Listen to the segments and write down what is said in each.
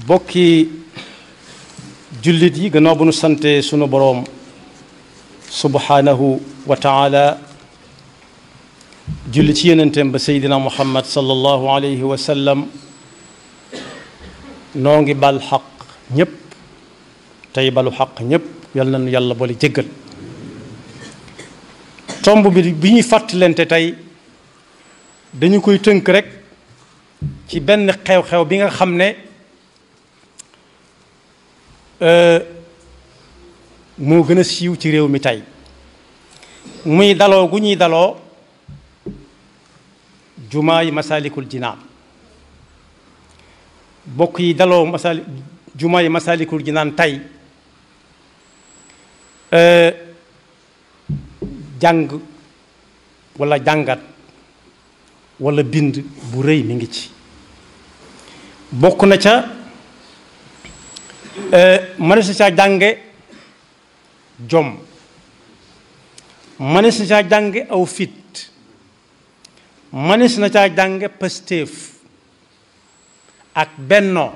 bokki jullit yi gannaaw bu nu sante sunu boroom subhanahu wa taala julli ci yenenteem ba seydina muhammad sallallahu alayhi wa sallam noo ngi bal xaq ñépp tey balu xaq ñépp yal na nu yàlla boole jéggal tomb bi bi ñuy fàttalante tey dañu koy tënk rek ci benn xew-xew bi nga xam ne moo gën a siiw ci réew mi tey muy daloo gu ñuy daloo jumaa yi masalikul jinaan bokk yi daloo masali jumaa yi masalikul jinaan tey jàng walla jàngat walla bind bu rëy mi ngi ci bokk na ca mënees na caa jànge jom mënees na caa jànge aw fit mënees na caa jànge pastéef ak bennoo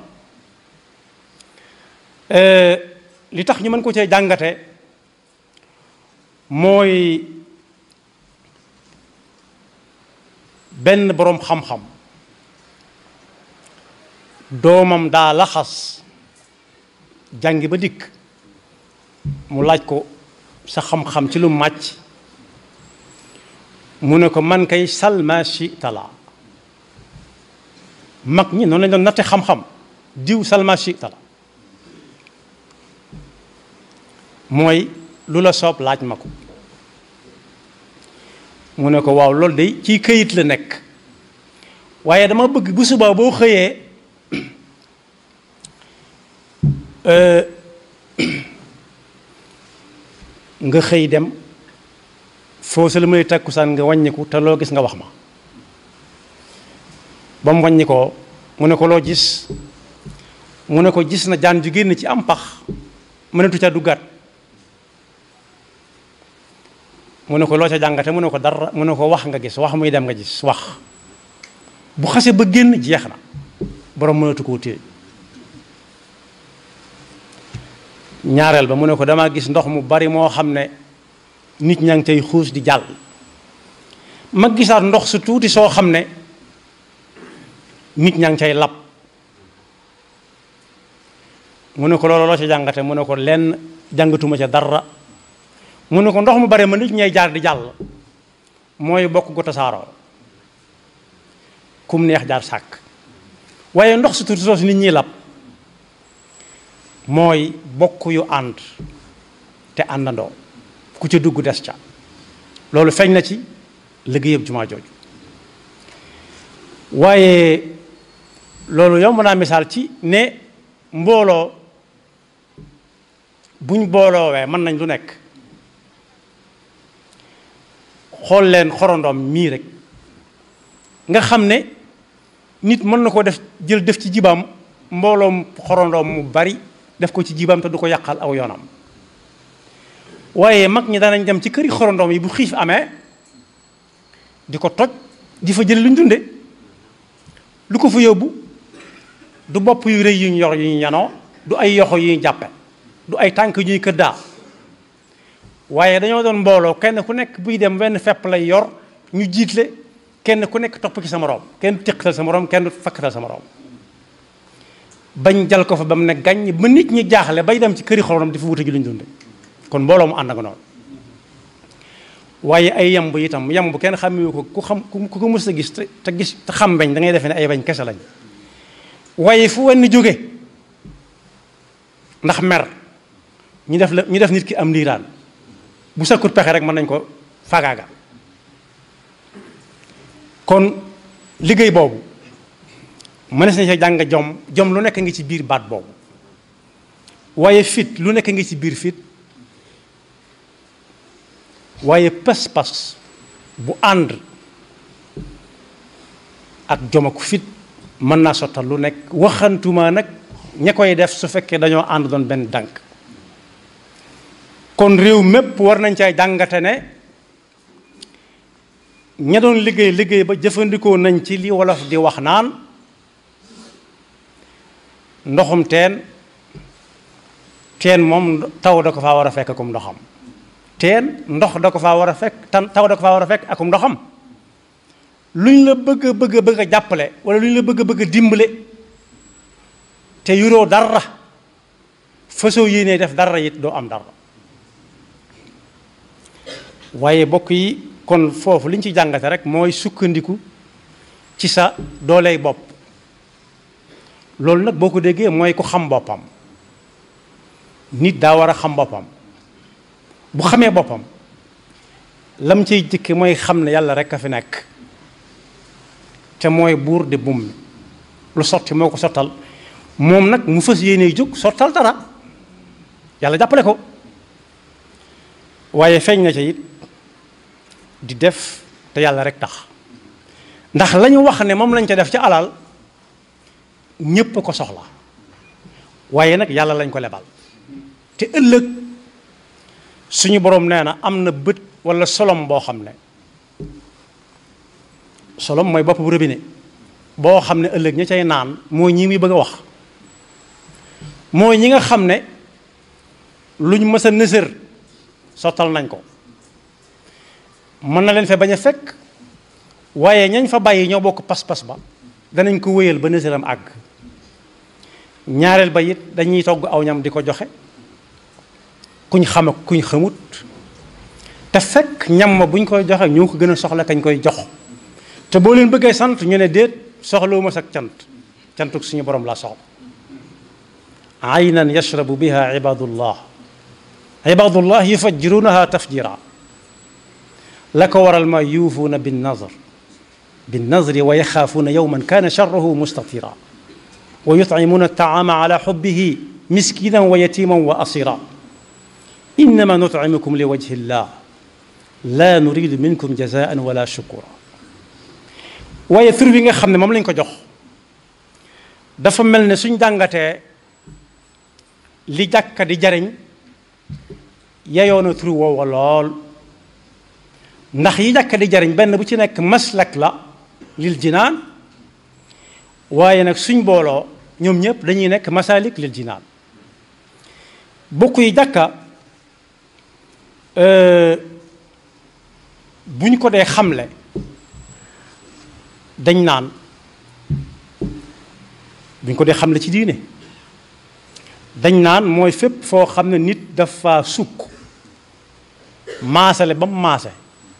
li tax ñu mën ko cee jàngate mooy benn boroom xam-xam doomam daa laxas jàngi ba dikk mu laaj ko sa xam-xam ci lu màcc mu ne ko man kay salma shi tala mag ñi noonu lañ doon natte xam-xam diw salma shi tala mooy lu la soob laaj ma ko mu ne ko waaw loolu de ci këyit la nekk waaye dama bëgg bu subaa boo xëyee nga xëy dem foo sa la may takkusaan nga wàññiku te loo gis nga wax ma ba mu wàññi ko mu ne ko loo gis mu ne ko gis na jaan ju génn ci am pax mënatu ca duggaat mu ne ko loo ca jàngate mu ne ko dara mu ne ko wax nga gis wax muy dem nga gis wax bu xase ba génn jeex na borom mënatu koo téye ñaareel ba mu ne ko damaa gis ndox mu bari moo xam ne nit ñaa ngi tey xuus di jàll ma gisaat ndox su tuuti soo xam ne nit ñaa ngi cay lab mu ne ko loolu loo ca jàngate mu ne ko lenn jàngatuma ca dara mu ne ko ndox mu bare ma nit ñay jaar di jàll mooy bokk gu tasaaroo kum neex jaar sàkk waaye ndox su tuuti soo si nit ñiy lab mooy bokk yu ànd te àndandoo ku ca dugg des ca loolu feeñ na ci liggéeyam jumaa jooju waaye loolu yomb naa misaal ci ne mbooloo buñ booloowee mën nañ lu nekk xool leen xorondoom mii rek nga xam ne nit mën na ko def jël def ci jibaam mbooloom xorondoom mu bari def ko ci jibaam te du ko yàqal aw yoonam waaye mag ñi danañ dem ci këri xorondoom yi bu xiif amee di ko toj di fa jële lu ñu dunde lu ko fa yóbbu du bopp yu rëy yu ñu yor yu ñu ñanoo du ay yoxo yu ñu jàppe du ay tànk yu ñuy këddaa waaye dañoo doon mbooloo kenn ku nekk buy dem wenn fepp lay yor ñu jiitle kenn ku nekk topp ci sa moroom kenn téqtal sa moroom kenn fakkatal sa moroom bañ jal ko fa ba mu ne gàññ ba nit ñi jaaxle bay dem ci këri xoronam di fa wuta ji lu ñu dunde kon mbooloo mu ànd nga noonu waaye ay yamb itam yamb kenn xamewu ko ku xam ku ko mës a gis te te gis te xam bañ da ngay defee ne ay bañ kese lañ waaye fu wenn jóge ndax mer ñu def la ñu def nit ki am ndiiraan bu sakkut pexe rek mën nañ ko fagaaga kon liggéey boobu mënees nañ sa jàng jom jom lu nekk ngi ci biir baat boobu waaye fit lu nekk ngi ci biir fit waaye pas-pas bu ànd ak jom ak fit mën naa sottal lu nekk waxantuma nag ña koy def su fekkee dañoo ànd doon benn dànk kon réew mépp war nañ cay jàngate ne ña doon liggéey liggéey ba jëfandikoo nañ ci li wolof di wax naan ndoxum teen teen moom taw da ko faa war a fekk akum ndoxam teen ndox da ko faa war a fekk tan taw da ko faa war a fekk akum ndoxam lu ñu la bëgg a bëgg a bëgg a jàppale wala lu ñu la bëgg a bëgg a dimbale te yuroo dara fasoo yéenee def dara it doo am dara waaye bokk yi kon foofu li ñu ci jàngate rek mooy sukkandiku ci sa dooley bopp loolu nag boo ko déggee mooy ku xam boppam nit daa war a xam boppam bu xamee boppam lam ciy jëkke mooy xam ne yàlla rek a fi nekk te mooy buur di bum lu sotti moo ko sottal moom nag mu fas yéene jóg sottal dara yàlla jàppale ko waaye feeñ na ca it di def te yàlla rek tax ndax la ñu wax ne moom lañ ca def ci alal ñépp ko soxla waaye nag yàlla lañ ko lebal te ëllëg suñu boroom nee na am na bët walla solom boo xam ne solom mooy bopp bu robinet boo xam ne ëllëg ña cay naan mooy ñi muy bëgg a wax mooy ñi nga xam ne luñ mës a nësër sottal nañ ko mën na leen fe bañ a fekk waaye ñañ fa bàyyi ñoo bokk pas-pas ba danañ ko wéyal ba nësëram àgg ñaareel ba it dañuy togg aw ñam di ko joxe kuñ xam ak kuñ xamut te fekk ñam ma buñ koy joxe ñoo ko gën a soxla kañ koy jox te boo leen bëggee sant ñu ne déet soxlawuma sak cant cantuk suñu borom laa soxla aynan yashrabu biha ibadullah ibadullah yufajjirunaha tafjira la ko waral ma yuufuuna bin nazr bin nazri wa yaxaafuuna yowman kaana charruhu mustatira wa yutcimuuna altaama ala xubbihi miskinan wa yatiman wa asira innama nutcimukum li wajhi llah la nuridu minkum jazaan wala shukura waaye tur bi nga xam ne moom lañ ko jox dafa mel ne suñ jàngatee li jàkka di jariñ yeyoona tur woowa lool ndax yi jàkka di jariñ benn bu ci nekk maslak la lil jinaan waaye nag suñ booloo ñoom ñëpp dañuy nekk masalik lil jinaan bokk yi jàkka bu ñu ko dee xamle dañ naan bu ñu ko dee xamle ci diine dañ naan mooy fépp foo xam ne nit dafa sukk maasale ba mu maase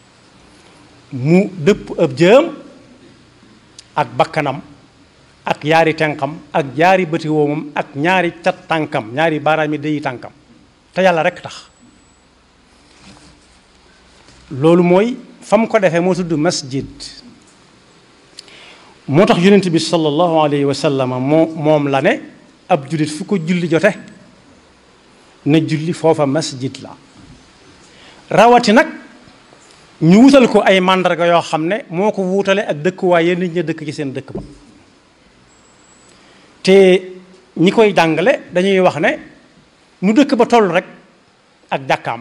mu dëpp ab jëm ak bakkanam ak ñaari tenqam ak ñaari bëti woomam ak ñaari cat tànkam ñaari baaraami déyi tànkam te yàlla rekk tax loolu mooy fa mu ko defee moo tudd masjid moo tax yonent bi sallallahu alayhi wa sallam moo moom la ne ab jullit fu ko julli jote na julli foofa masjid la rawati nag ñu wutal ko ay màndarga yoo xam ne moo ko wuutale ak dëkkuwaay yéen nit ña dëkk ci seen dëkk ba te ñi koy jàngale dañuy wax ne nu dëkk ba toll rek ak jàkkaam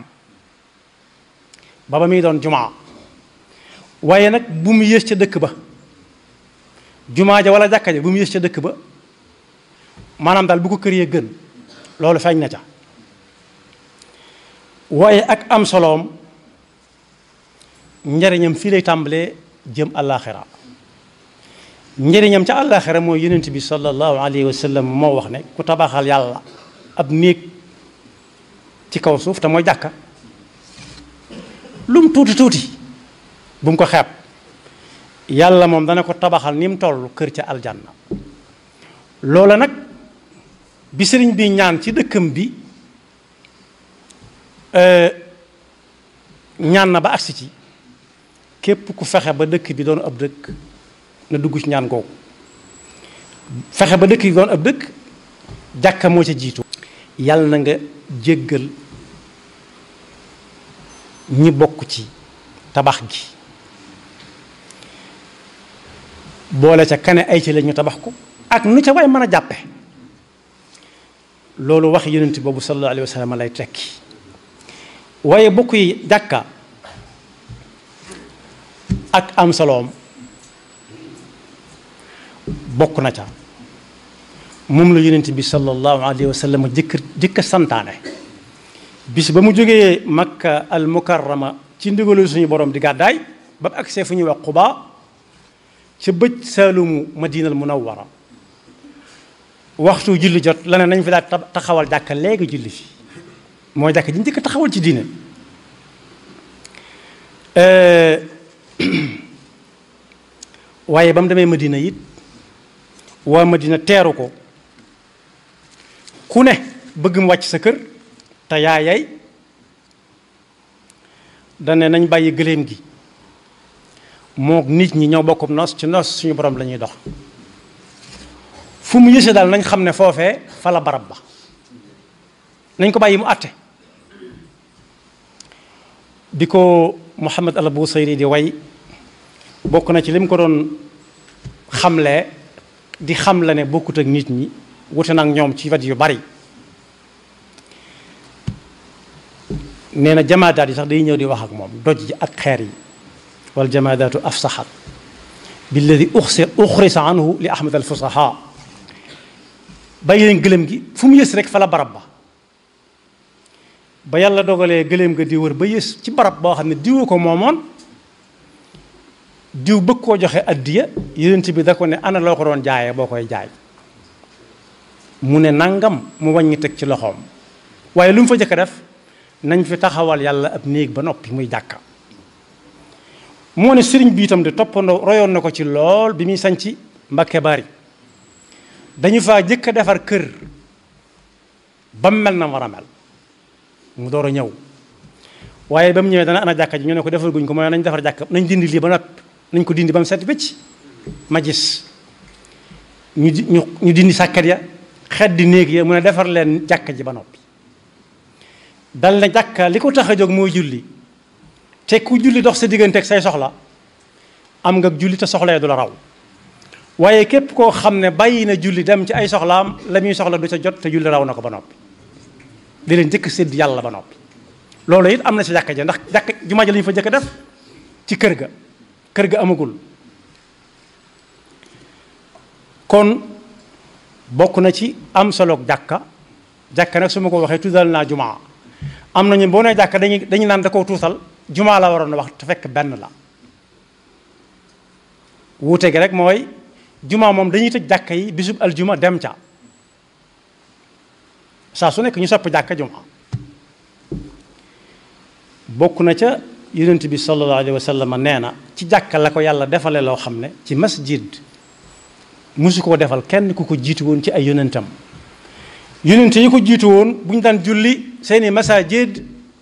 ba ba muy doon jumaa waaye nag bu mu yées ca dëkk ba jumaa ja wala jàkka ja bu mu yées ca dëkk ba maanaam daal bu ko kër yee gën loolu feeñ na ca waaye ak am soloom njariñam fii lay tàmbalee jëm àllaaxira njariñam ca àllaaxira mooy yonent bi sallallahu alayhi wa sallam moo wax ne ku tabaxal yàlla ab néeg ci kaw suuf te mooy jàkka lu mu tuuti tuuti bu mu ko xeeb yàlla moom dana ko tabaxal ni mu toll kër ca aljanna loola nag bi sëriñ bi ñaan ci dëkkam bi ñaan na ba agsi ci képp ku fexe ba dëkk bi doon ab dëkk na dugg ci ñaan googu fexe ba dëkk bi doon ab dëkk jàkka moo ca jiitu yàlla na nga jéggal ñi bokk ci tabax gi boole ca kane ay ci la ñu tabax ko ak nu ca way mën a jàppe loolu wax yonent boobu sallallahu alayhi wa sallam lay tekki waaye bokk yi jàkka ak am soloom bokk na ca moom la yonent bi sallallahu alayhi wa sallam jëkk jëkk santaane bis ba mu jógee makka al mukarrama ci ndigalu suñu borom di gàddaay ba mu agsee fu ñuy wax Quba ca bëj saalumu madinal munawwara waxtu julli jot la ne nañ fi daal taxawal jàkka léegi julli fi mooy jàkka ji njëkk taxawal ci diine waaye ba mu demee madina it waa madina teeru ko ku ne bëgg mu wàcc sa kër te yaayay dane nañ bàyyi gëléem gi mook nit ñi ñoo bokkum nos ci nos suñu borom la ñuy dox fu mu yëse daal nañ xam ne foofee fa la barab ba nañ ko bàyyi mu àtte bi ko Muhammad al Busayri di way bokk na ci lim ko doon xamle di xam la ne bokkut ak nit ñi wute nag ñoom ci wet yu bari nee na jamaadaat yi sax day ñëw di wax ak moom doj ji ak xeer yi wal jamaadaatu afsaxat billadi uxrisa anhu li ahmad al fusaha bàyyi leen gëlëm gi fu mu yës rek fa la barab ba ba yàlla dogalee gëléem ga di wër ba yës ci barab boo xam ne diwu ko moomoon diw bëgg koo joxe addiya yonent bi da ko ne ana loo ko doon jaayee boo koy jaay mu ne nangam mu wàññi teg ci loxoom waaye lu mu fa jëkk a def nañ fi taxawal yàlla ab néeg ba noppi muy jàkka moo ne sëriñ bi itam de toppandoo royoon na ko ci lool bi muy sañci Mbakke Bari dañu faa jëkk a defar kër ba mu mel na war a mel mu door a ñëw waaye ba mu ñëwee dana ana jàkka ji ñu ne ko defal guñ ko mooy nañ defar jàkka nañ dindi lii ba noppi nañ ko dindi ba mu set bëcc ma gis ñu ñu ñu dindi sàkkat ya xet di néeg ya mu ne defar leen jàkka ji ba noppi dal na jàkka li ko tax a jóg mooy julli te ku julli dox sa diggante ak say soxla am nga julli te soxla du la raw waaye képp koo xam ne bàyyi na julli dem ci ay soxlaam la muy soxla du ca jot te julli raw na ko ba noppi di leen jëkk sédd yàlla ba noppi loolu it am na si jàkka ja ndax jàkka jumaa ja la ñu fa jëkk def ci kër ga kër ga amagul kon bokk na ci am soloog jàkka jàkka nag su ma ko waxee tuddal naa jumaa am nañu boo nee jàkka dañuy dañu naan da koo tuutal jumaa la waroon wax te fekk benn la wuute gi rek mooy jumaa moom dañuy tëj jàkka yi bisub aljuma dem ca saa su nekk ñu sopp jàkka jumaa bokk na ca yonent bi sallallahu alayhi wa sallam nee na ci jàkka la ko yàlla defale loo xam ne ci masjid musu koo defal kenn ku ko jiitu woon ci ay yonentam yonent yi ko jiitu woon bu ñu daan julli seeni masajid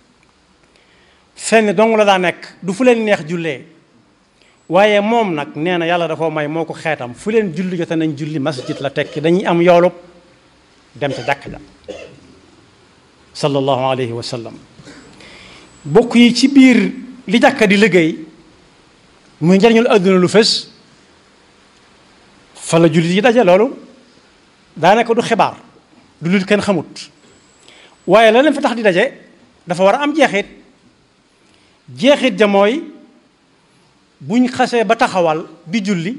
fenn dong la daa nekk du fu leen neex jullee waaye moom nag nee na yàlla da koo may moo ko xeetam fu leen julli jote nañ julli masjid la tekki dañuy am yoolub dem ca jàkk ja sallallahu alayhi wa sallam bokk yi ci biir li jàkka di liggéey muy njariñul àdduna lu fës fa la jullit yi daje loolu daanaka du xibaar du lu kenn xamut waaye la leen fa tax di daje dafa war a am jeexit jeexit ja mooy buñ xasee ba taxawal di julli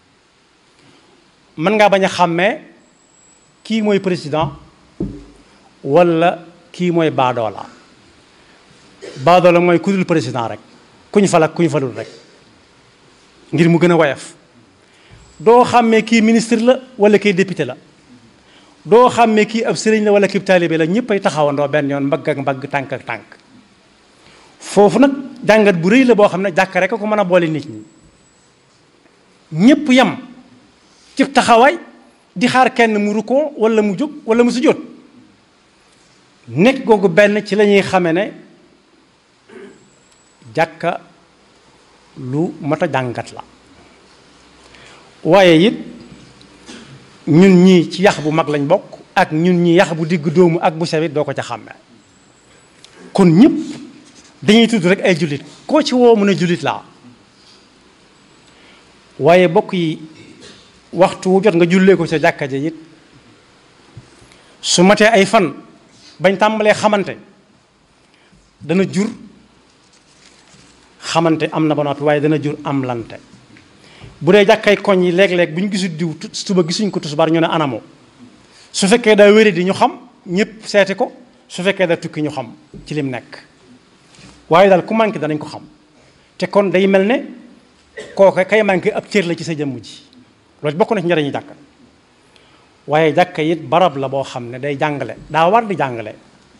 mën ngaa bañ a xàmmee kii mooy président walla kii mooy baadoola baadoola mooy ku dul président rek kuñ fal ak kuñ falul rek ngir mu gën a woyof doo xàmmee kii ministre la walla kii député la doo xàmmee kii ab sëriñ la walla kii taalibe la ñëpp ay taxawandoo benn yoon mbagg ak mbagg tànk ak tànk foofu nag jàngat bu rëy la boo xam ne jàkk rek a ko mën a boole nit ñi ñëpp yem ci taxawaay di xaar kenn mu rukkoo walla mu jóg walla mu sujjóot nekk googu benn ci la ñuy xame ne jàkka lu mat a jàngat la waaye it ñun ñii ci yax bu mag lañ bokk ak ñun ñi yax bu digg dóomu ak bu sewit doo ko ca xàmme kon ñëpp dañuy tudd rek ay jullit koo ci woo mu ne jullit laa waaye bokk yi waxtu wu jot nga jullee ko ca jàkka ja it su matee ay fan bañ tàmbalee xamante dana jur xamante am na ba noppi waaye dana jur am lante bu dee jàkkay koñ yi léeg-léeg bu ñu gisul diw suba gisuñ ko tusbaar ñu ne anamo su fekkee daa wére di ñu xam ñëpp seeti ko su fekkee daa tukki ñu xam ci lim nekk waaye daal ku manqué danañ ko xam te kon day mel ne kooka kay manqué ab cër la ci sa jëmm ji loolu bokk na ci njëriñu jàkka waaye jàkka it barab la boo xam ne day jàngale daa war di jàngale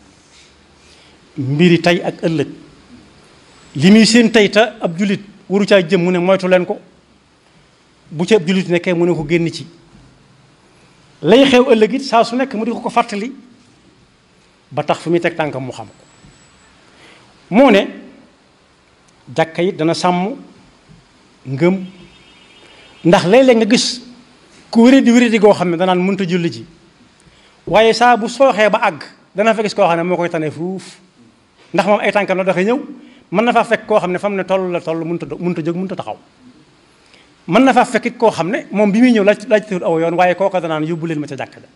mbiri tey ak ëllëg li muy seen tey te ab julit waru caa jëm mu ne moytu leen ko bu ci ab julit nekkee mu ne ko génn ci lay xew ëllëg it saa su nekk mu di ko ko fàttali ba tax fi muy teg tànkam mu xam ko moo ne jàkka it dana sàmm ngëm ndax léeg-léeg nga gis ku wéradi wéradi goo xam ne danaan mënta julli ji waaye saa bu sooxee ba àgg dana fa gis koo xam ne moo koy tane fuuf ndax moom ay tànkam la doxee ñëw mën na faa fekk koo xam ne fa mu ne toll la toll mënta mënta jóg mënta taxaw mën na faa fekk it koo xam ne moom bi muy ñëw laaj laaj tëdd aw yoon waaye kooka danaan yóbbu leen ma ca jàkka ja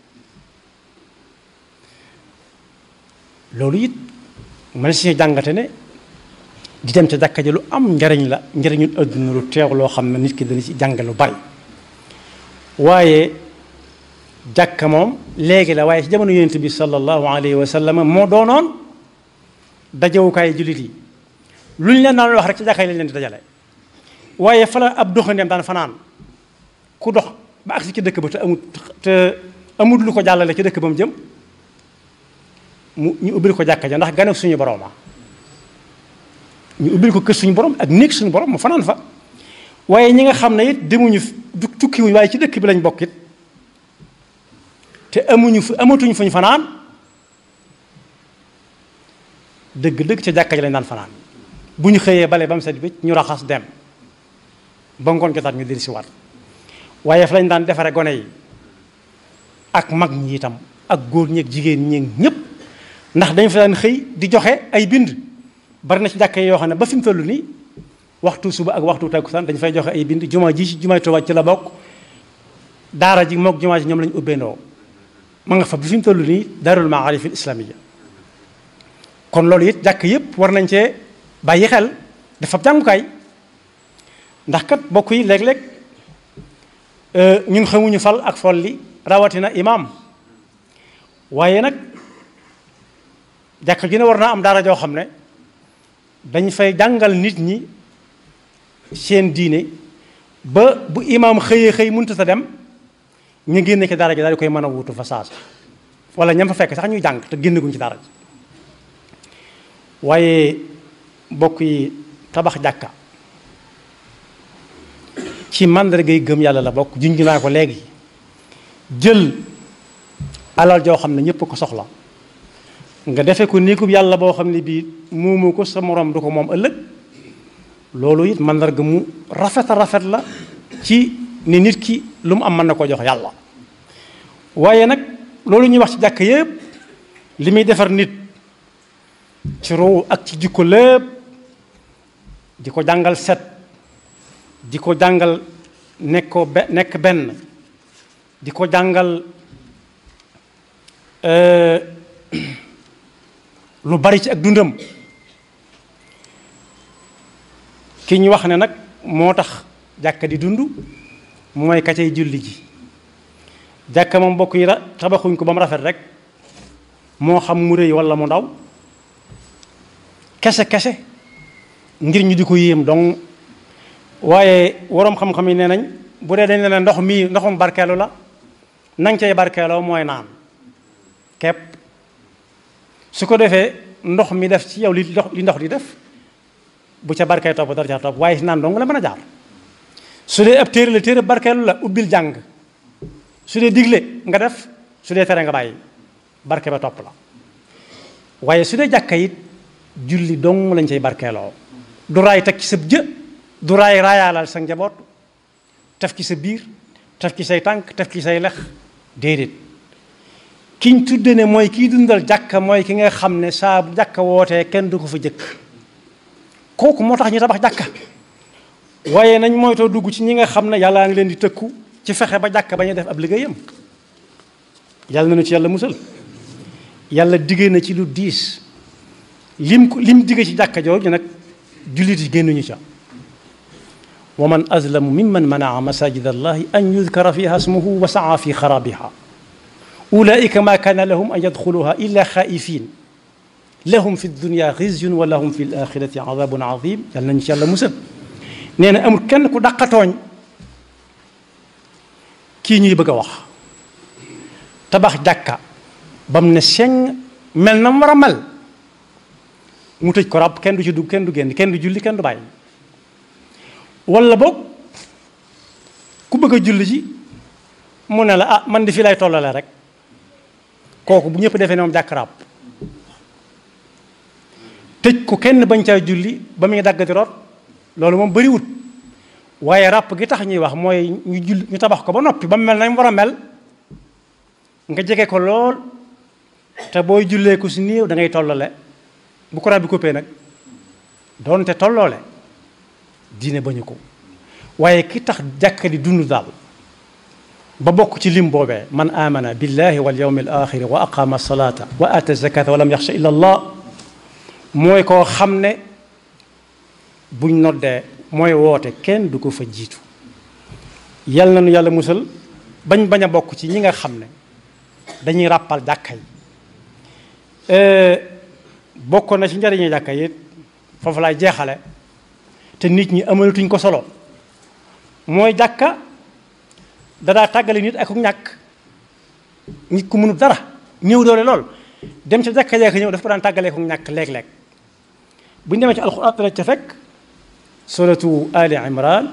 loolu it man si jàngate ne di dem ca jàkka ja lu am njariñ la njariñul adduna lu teew loo xam ne nit ki dana ci jànge lu bari waaye jàkka moom léegi la waaye ci jamono yonent bi sallallahu alayhi wa sallam moo doonoon dajewukaay jullit yi lu ñu leen daan wax rek ci jàkka yi lañ leen di dajale waaye fa la ab doxandeem daan fanaan ku dox ba agsi ci dëkk ba te amut te amut lu ko jàllale ci dëkk ba mu jëm mu ñu ubbil ko jàkka ja ndax gane suñu borooma ñu ubbil ko kër suñu borom ak néeg suñu borom mu fanaan fa waaye ñi nga xam ne it demuñu du tukkiwuñ waaye ci dëkk bi lañ bokk it te amuñu fu amatuñu fuñ fanaan dëgg-dëgg ca jàkka ji lañ daan fanaan bu ñu xëyee bale ba mu set bi ñu raxas dem ba ngoon jotaat ñu dellu si waat waaye fa lañ daan defare gone yi ak mag ñi itam ak góor ñeeg jigéen ñeeg ñépp ndax dañ fa daan xëy di joxe ay bind bari na ci jàkka yoo xam ne ba fi mu toll nii waxtu suba ak waxtu takkusaan dañ fay joxe ay bind jumaa ji ci jumaay Tuubaa ci la bokk daara ji mook jumaa ji ñoom lañu ubbeendoo ma nga fa bi fi mu toll nii daarul maarif al islamiyya kon loolu it jàkk yépp war nañ cee bàyyi xel dafa jàngukaay ndax kat bokk yi léeg-léeg ñun xamuñu fal ak folli rawatina imaam waaye nag jàkk ji ne war naa am daara joo xam ne dañ fay jàngal nit ñi seen diine ba bu imaam xëyee xëy mënut a dem ñu génne ci daara ji daal di koy mën a wutu fa saasa wala ñam fa fekk sax ñuy jàng te génne guñ ci daara ji waaye mbokk yi tabax jàkka ci màndargay gëm yàlla la bokk junj naa ko léegi jël alal joo xam ne ñépp ko soxla nga defe ko néegub yàlla boo xam ne bii moomu ko sa moroom du ko moom ëllëg loolu it màndarga mu rafet a rafet la ci ni nit ki lu mu am mën na ko jox yàlla waaye nag loolu ñuy wax ci jàkk yépp li muy defar nit ci ruu ak ci jikko lépp di ko jàngal set di ko jàngal nekk ko be nekk benn di ko jàngal lu bari ci ak dundam ki ñu wax ne nag moo tax jàkka di dund mooy ka cay julli ji jàkka moom mbokk yi tabaxuñ ko ba mu rafet rek moo xam mu rëy walla mu ndaw kese kese ngir ñu di ko yéem donc waaye waroom xam-xam yi nee nañ bu dee dañ ne ndox mii ndoxum barkeelu la nang cay barkeeloo mooy naan kepp su ko defee ndox mi def ci yow li ndox li ndox di def bu ca barkee topp dara ca topp waaye si naan dong la mën a jaar su dee ab téere la téere barkeelu la ubbil jàng su dee digle nga def su dee tere nga bàyyi barke ba topp la waaye su dee jàkka it julli dong lañ cay barkeeloo du raay teg ci sa jë du raay raayaalal sa njaboot tef ci sa biir tef ci say tànk tef ci say lex déedéet kiñ tudde ne mooy kiy dundal jàkka mooy ki nga xam ne saa bu jàkka wootee kenn du ko fa jëkk kooku moo tax ñu tabax jàkka waaye nañ moytoo dugg ci ñi nga xam ne yàllaa ngi leen di tëkku ci fexe ba jàkka ba ñu def ab liggéeyam yàlla na nu ci yàlla musal yàlla diggee na ci lu diis lim ko lim digge ci jàkka jooju nag jullit yi génnuñu ca wa man azlamu mimman manaa masajid allahi an yudkara fiha ismuhu wa saa fi xarabiha ulaika ma kaana lahum an yadxuluha illa xaifin lahum fi dunia xizyun wa lahum fi alaxirati adabun azim yàlla nañu ci yàlla musal nee na amul kenn ku daqatooñ kii ñuy bëgg a wax tabax jàkka ba mu ne seng mel na mu war a mel mu tëj ko ràbb kenn du ci dugg kenn du génn kenn du julli kenn du bàyyi wala boog ku bëgg a julli ji mu ne la ah man di fii lay tollale rek kooku bu ñëpp defee ne moom jàkk ràbb tëj ko kenn bañ caa julli ba muy daggati root loolu moom bëriwut waaye ràpp gi tax ñuy wax mooy ñu julli ñu tabax ko ba noppi ba mu mel na mu war a mel nga jege ko lool te booy jullee ko si néew da ngay tollale bu ko rab bi coupé nag doonte tolloole diine bañu ko waaye ki tax jàkka di dund daal ba bokk ci lim boobee man amana billahi wal yawmi al axiri wa aqama salata wa ata zakata wa lam yaxsha illa allah mooy koo xam ne buñ noddee mooy woote kenn du ko fa jiitu yal na nu yàlla musal bañ bañ a bokk ci ñi nga xam ne dañuy ràppal jàkka yi bokkoon na ci njariñu jàkka yi foofu laay jeexale te nit ñi amalatuñ ko solo mooy jàkka dadaa tàggale nit ak ñàkk nit ku mënut dara néew doole lool dem ca jàkka jàkka ñëw dafa ko daan tàggalee ko ñàkk léeg-léeg bu ñu demee ci alxuraan dana ca fekk suratu ali imran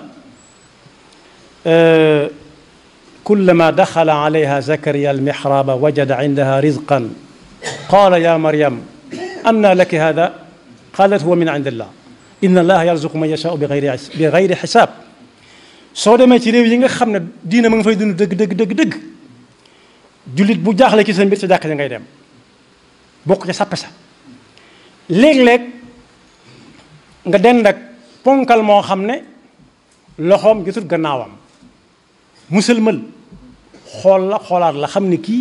kullama daxala alayha zakariya almixraba wajada indaha rizqan qala ya maryam anna laki hada qalat huwa min indillah inna allaha yarzuqu man yashaau bi gayri bi gayri xisaab soo demee ci réew yi nga xam ne diina ma nga fay dund dëgg dëgg dëgg dëgg jullit bu jaaxle ci sa mbir sa jàkk ja ngay dem bokk ca sàppe sa léeg-léeg nga dend ak ponkal moo xam ne loxoom jotut gannaawam musalmal xool la xoolaat la xam ne kii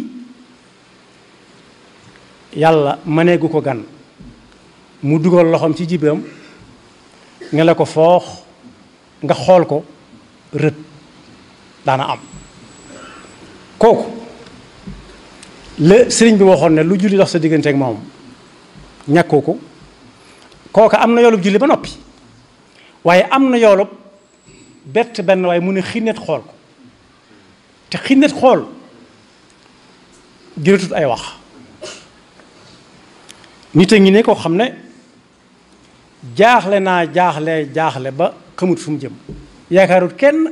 yàlla mëneegu ko gan mu dugal loxoom ci jibam nga la ko foox nga xool ko rët daana am kooku la sëriñ bi waxoon ne lu julli dox sa diggante ak moom ñàkkoo ko kooka am na yoolub julli ba noppi waaye am na yoolub bett benn waaye mu ne xinnet xool ko te xinnet xool jëratut ay wax nit a ngi ne koo xam ne jaaxle naa jaaxle jaaxle ba xamut fu mu jëm yaakaarut kenn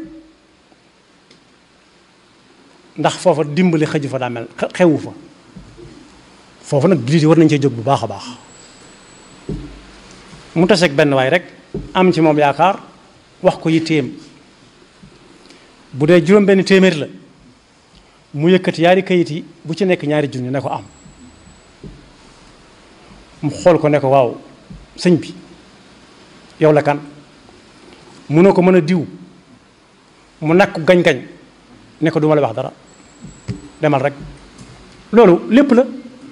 ndax foofa dimbali xëju fa daa mel xewu fa foofu nag jullit yi war nañ cee jóg bu baax a baax mu taseeg benn waay rek am ci moom yaakaar wax ko yitteem bu dee juróom benn téeméer la mu yëkkati yaari kayit yi bu ci nekk ñaari junni ne ko am mu xool ko ne ko waaw sëñ bi yow la kan mu ne ko mën a diw mu nakku gañ-gañ ne ko duma la wax dara demal rek loolu lépp la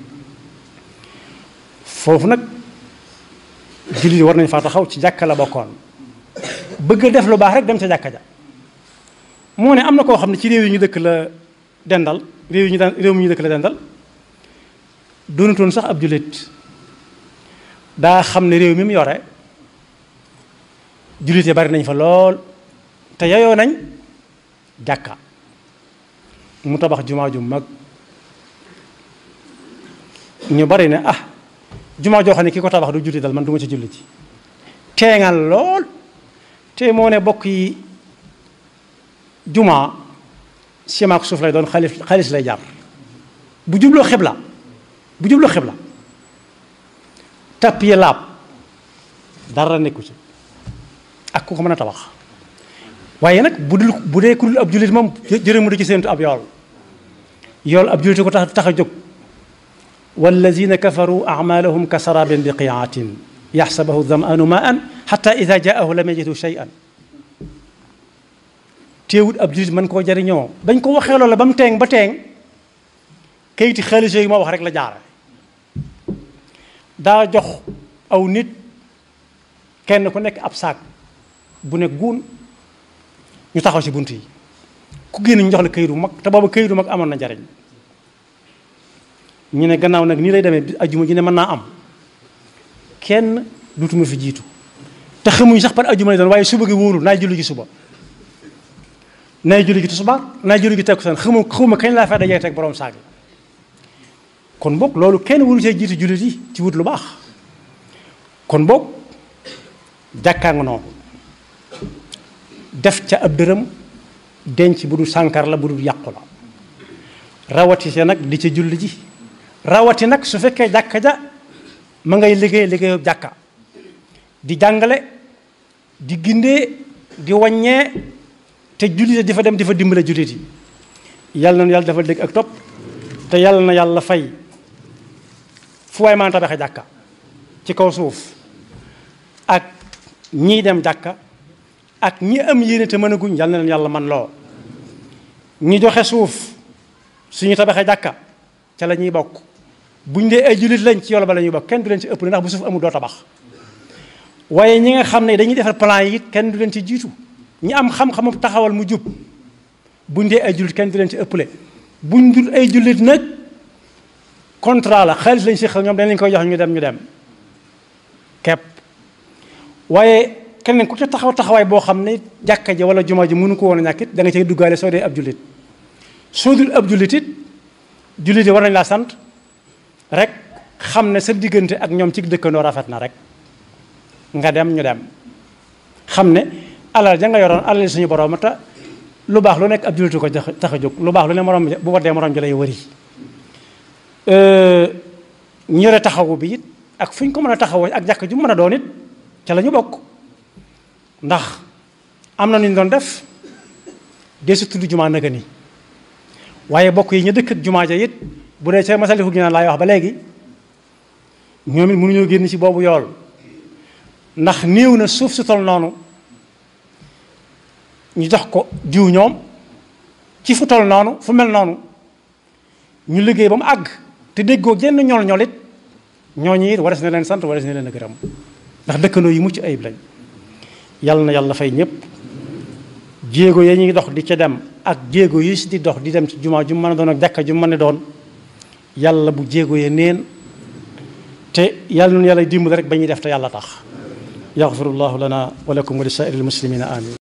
foofu nag jullit war nañ faa taxaw ci jàkka la bokkoon bëgg a def lu baax rek dem ca jàkka ja moo ne am na koo xam ne ci réew yi ñu dëkk la dendal réew yi ñu daan réew mi ñu dëkk la dendal doonutoon sax ab jullit daa xam ne réew mi mu yore jullit yi bari nañ fa lool te yayoo nañ jàkka mu tabax jumaa ju mag ñu bari ne ah jumaa joo xam ne ki ko tabax du julli dal man du ma ci julli ci teeŋal lool te moo ne bokk yi jumaa ciment ak suuf lay doon xaalis xaalis lay jar bu jubloo xibla bu jubloo xibla tàpp yi laab dara nekku ci ak ku ko mën a tabax waaye nag bu dul bu dee ku dul ab jullit moom jërëmu du ci seentu ab yool yool ab jullit ko tax tax a jóg wallazina kafaru amalahum ka sarabin biqiatin yaxsabahu damanu maan xata ida jaahu lam yajidu cheyan téewut ab jullit mën koo jariñoo bañ ko waxee loola ba mu teeng ba teeng kayiti xaalis yooyu moo wax rek la jaare daa jox aw nit kenn ku nekk ab saak bu ne guun ñu taxaw ci bunt yi ku génn ñu jox la këyit bu mag te booba këyit bu mag amoon na njariñ ñu ne gannaaw nag nii lay demee ajjuma ji ne mën naa am kenn duutuma fi jiitu te xamuñ sax par ajjuma lay doon waaye suba gi wóorul naay julli gi suba naay julli gi tisbaar naay julli gi takkusaan xamu xawma kañ laa fay dajee teg borom saag kon boog loolu kenn waru cee jiitu jullit yi ci wut lu baax kon boog jàkkaa nga noonu def ca ab dërëm denc bu dul sànkar la bu dul yàqu la rawati see nag di ca julli ji rawati nag su fekkee jàkka ja ma ngay liggéey liggéeyu jàkka di jàngale di gindee di waññee te jullit di fa dem di fa dimbale jullit yi yàlla na yàlla dafa dégg ak topp te yàlla na yàlla fay fu waay maan tabaxe jàkka ci kaw suuf ak ñii dem jàkka ak ñi am yéene te mën a guñ yàlla na leen yàlla man loo ñi joxe suuf suñu tabaxee jàkka ca la ñuy bokk buñ dee ay jullit lañ ci yool ba la ñuy bokk kenn du leen ci ëpp ndax bu suuf amul doo tabax waaye ñi nga xam ne dañuy defar plan yi it kenn du leen ci jiitu ñi am xam-xamu taxawal mu jub buñ dee ay jullit kenn du leen ci ëpple buñ dul ay jullit nag contrat la xaalis lañ si xel ñoom dañ leen koy jox ñu dem ñu dem kepp waaye keneen ku ca taxaw taxawaay boo xam ne jàkka ji wala jumaa ji mënu ko woon a ñàkk it da nga cay duggaale soo dee ab jullit soo dul ab jullit it jullit yi war nañ laa sant rek xam ne sa diggante ak ñoom ci dëkkandoo rafet na rek nga dem ñu dem xam ne alal ja nga yoroon alal suñu borom te lu baax lu nekk ab jullitu ko tax a jóg lu baax lu ne morom bu waddee morom ji lay wëri ñu yore taxawu bi it ak fu ñu ko mën a taxawoo ak jàkk ju mën a doon it ca la ñu bokk ndax am na nu ñu doon def desu tudd jumaa naga ni waaye bokk yi ñu dëkk ak jumaa ja it bu dee ca masaliku gi naan laay wax ba léegi ñoom it mënuñoo génn ci boobu yool ndax néew na suuf si tol noonu ñu jox ko diw ñoom ci fu tol noonu fu mel noonu ñu liggéey ba mu àgg te déggoo genn ñool ñool it ñooñu it wares na leen sant wares na leen a gërëm ndax dëkkandoo yi mucc ayib lañ yàlla na yàlla fay ñëpp jéego ya ñuy dox di ca dem ak jéego yi si di dox di dem ci jumaa ju mën a doon ak jàkka ju mën a doon yàlla bu jéego ya neen te yàlla noonu yàlla dimbali rek ba ñuy def te yàlla tax yaxfirullahu lana wa lakum wa li saa'iril muslimina amin